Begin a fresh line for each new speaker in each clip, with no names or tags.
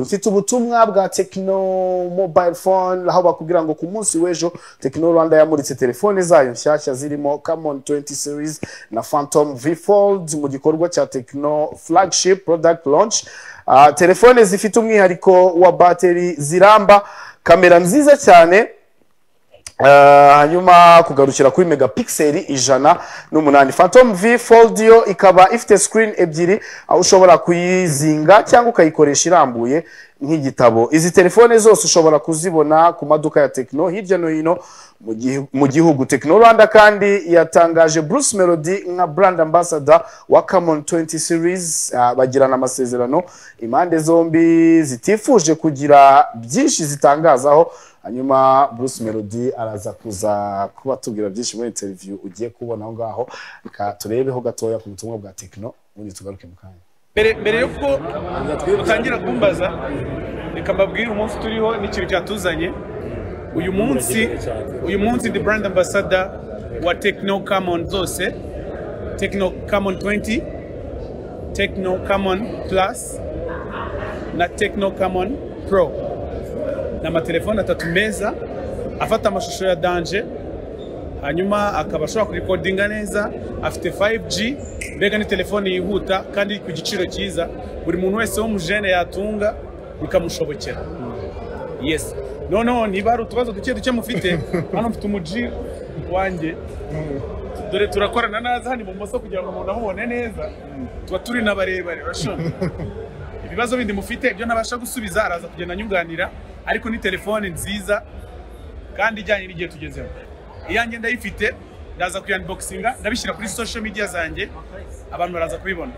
dufite ubutumwa bwa tekino mobayiro fone aho bakubwira ngo ku munsi w'ejo tekino rwanda yamuritse telefone zayo nshyashya zirimo kamoni tuwenti serizi na fantomu vi foldi mu gikorwa cya tekino flagshipu porodagiti lonshi telefone zifite umwihariko wa bateri ziramba kamera nziza cyane hanyuma kugarukira kuri megapikiseri ijana n'umunani fantomu vi foldiyo ikaba ifite sikirini ebyiri aho ushobora kuyizinga cyangwa ukayikoresha irambuye nk'igitabo izi telefone zose ushobora kuzibona ku maduka ya tekino hirya no hino mu gihugu tekino rwanda kandi yatangaje bruce melody nka brand ambassador wa kamoni tuwenti serizi bagirana amasezerano impande zombi zitifuje kugira byinshi zitangazaho hanyuma bruce melody araza kuza kubatubwira byinshi muri interiviyu ugiye kubona aho ngaho reka turebeho gatoya ku butumwa bwa tekino ubundi tugaruke mu kanya
mbere y'uko utangira kumbaza reka mbabwire umunsi turiho n'ikintu cyatuzanye uyu munsi uyu munsi the brand ambassador wa tekino kamoni zose tekino kamoni 20 tekino kamoni plus na tekino kamoni pro ni amatelefone atatu meza afata amashusho ya danje hanyuma akaba ashobora kurikodinga neza afite 5G mbega ni telefone yihuta kandi ku giciro cyiza buri muntu wese wo mujene yatunga bikamushobokera yes noneho niba hari utubazo duke duke mufite hano mfite umuji wanjye dore turakorana naza hano ibumoso kugira ngo umuntu amubone neza tuba turi na barebare urashobora ibibazo bindi mufite ibyo ntabasha gusubiza araza kugenda anyunganira ariko ni telefone nziza kandi ijyanye n'igihe tugezeho iyanjye ndayifite ndaza kuyanboxinga ndabishyira kuri social media zanjye abantu baraza kubibona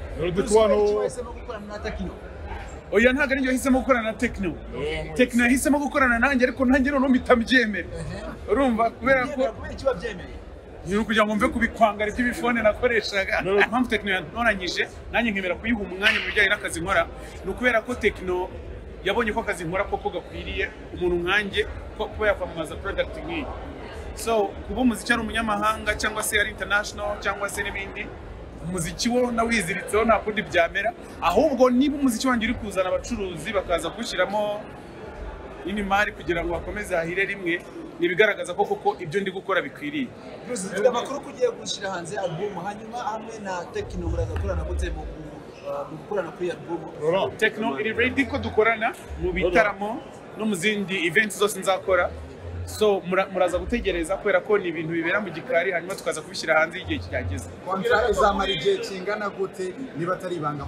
oya ntabwo ari yahisemo gukorana na tekino tekino yahisemo gukorana nanjye ariko nanjye noneho mpita mbyemera urumva kubera ko ni ukugira ngo mve ku bikwangari by'ibifone nakoreshaga impamvu tekino yantoranyije nanjye nkemera kuyiha umwanya mu bijyanye n'akazi nkora ni ukubera ko tekino yabonye ko akazi nkora koko gakwiriye umuntu nkanjye ko kuba yakwamamaza porodagiti nk'iyi so kuba umuziki ari umunyamahanga cyangwa se ari intanashono cyangwa se n'ibindi umuziki wo nawiziritseho nta kundi byamera ahubwo niba umuziki wanjye uri kuzana abacuruzi bakaza kuwushyiramo n'imari kugira ngo bakomeze hahire rimwe ibigaragaza ko koko ibyo ndi gukora bikwiriye
dufite amakuru ko ugiye gushyira hanze alubumu hanyuma hamwe na tekino muraza gukorana gute mu gukorana kuri alubumu
tekino iri redi ko dukorana mu bitaramo no mu zindi eventi zose nzakora so muraza gutegereza kubera ko ni ibintu bibera mu gikari hanyuma tukaza kubishyira hanze igihe kirageze
kontara izamara igihe kingana gute niba atari ibanga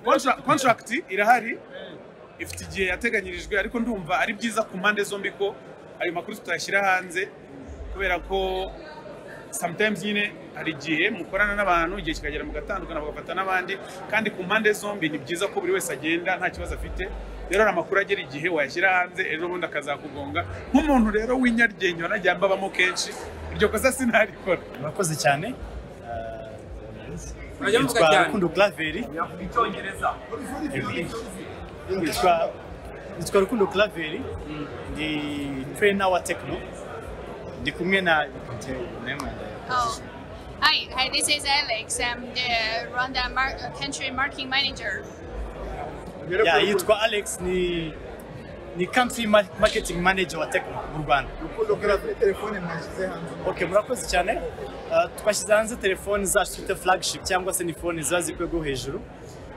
kontaragiti irahari ifite igihe yateganyirijwe ariko ndumva ari byiza ku mpande zombi ko ayo makuru tutayashyira hanze kubera ko sometimes nyine hari igihe mukorana n'abantu igihe kikagera mugatandukana bagafata n'abandi kandi ku mpande zombi ni byiza ko buri wese agenda nta kibazo afite rero hari amakuru agera igihe wayashyira hanze ejo bundi akazakugonga nk'umuntu rero w'inyaryenge wanajya mbabamo kenshi iryo kosa sinarikora
murakoze cyane yitwa rukundo claveri nitwa rukundo claveri ndi trainer wa tekino ndi kumwe na
Hi, hi, this is Alex. I'm the Rwanda mar- uh, country marketing manager.
ya yitwa alex ni ni country ma- marketing manager wa tekino mu rwanda
urukundo kuri telefone mwashyize hanze
okay murakoze cyane Uh, twashyize hanze telefoni zacu twita flagship cyangwa se ni phone ziba zikwego hejuru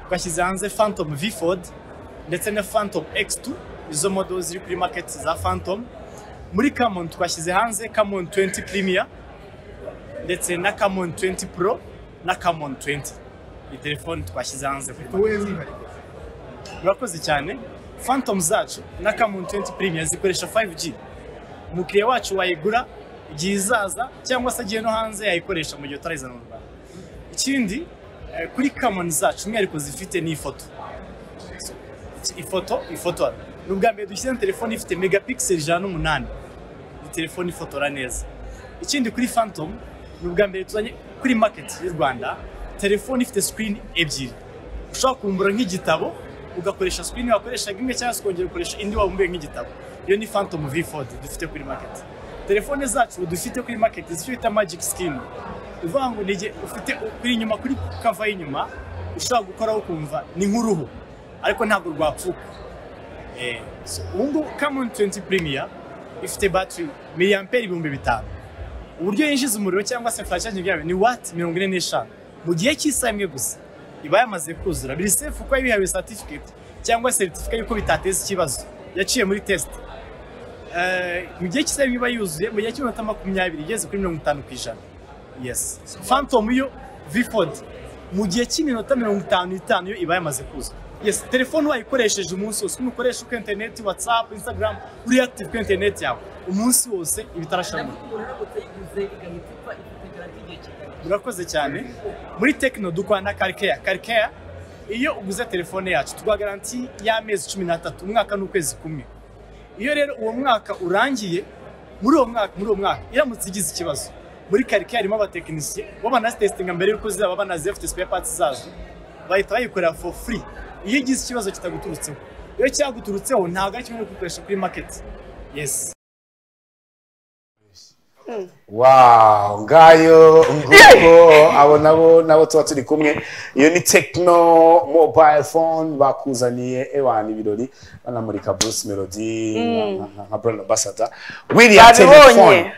twashyize hanze phantom v ford ndetse na phantom x2 izo modo ziri kuri market za phantom muri camon twashyize hanze camon 20 premier ndetse na camon 20 pro na camon 20 ni telefoni twashyize hanze kuri market
wowe mwihariko
murakoze cyane phantom zacu na camon 20 premier zikoresha 5g umukiriya wacu wayigura igihe izaza cyangwa se agiye no hanze yayikoresha mu gihe utarayizana mu rwanda ikindi eh, kuri camon zacu umwihariko zifite ni ifoto So, ifoto ifotora ni ubwa mbere dushyize telefone ifite megapixel ijana n'umunani ni telefone ifotora neza ikindi kuri phantom ni ubwa mbere tuzanye kuri market y'u rwanda telefone ifite screen ebyiri ushobora kumbura nk'igitabo ugakoresha screen wakoreshaga imwe cyangwa se ukongera ukoresha indi wabumbuye nk'igitabo iyo ni phantom v4 dufite kuri market telefone zacu dufite kuri market zicyo bita magic skin uvuga ngo ni igihe ufite kuri inyuma kuri kava y'inyuma ushobora gukoraho ukumva ni nk'uruhu ariko ntabwo rwapfuka Eh, so, ubu ngubu Camon 20 Premier ifite battery miliyamperi ibihumbi bitanu uburyo yinjiza umuriro cyangwa se flash charging yayo ni watt mirongo ine n'eshanu mu gihe cy'isaha imwe gusa iba yamaze kuzura biri safe kuko yabihawe certificate cyangwa certificate y'uko bitateza ikibazo yaciye muri test Eh, mu gihe cy'isaha imwe iba yuzuye mu gihe cy'iminota makumyabiri igeze kuri mirongo itanu ku ijana yes phantom yo vford mu gihe cy'iminota mirongo itanu itanu yo iba yamaze kuza yes telefone wayikoresheje umunsi wose umukoresha kuri interineti whatsapp instagram uri active kuri interineti yawe umunsi wose iba itarashamura murakoze cyane muri tekino dukora na karikeya karikeya iyo uguze telefone yacu tuguha garanti y'amezi cumi n'atatu umwaka n'ukwezi kumwe iyo rero uwo mwaka urangiye muri uwo mwaka muri uwo mwaka iramutse igize ikibazo muri karike harimo abatekinisiye baba banazitesitinga mbere y'uko zizaba banazifite spare parts zazo bahita bayikorera for free iyo igize ikibazo kitaguturutseho iyo cyaguturutseho ntabwo ari kimwe no gukoresha kuri market yes
wawu ngayo nguko abo nabo nabo tuba turi kumwe iyo ni tekino mobayiro fone bakuzaniye ewana ibirori banamurika bruce melody nka- nka- nka brand ambassador wiriya
Babibonye.
telefone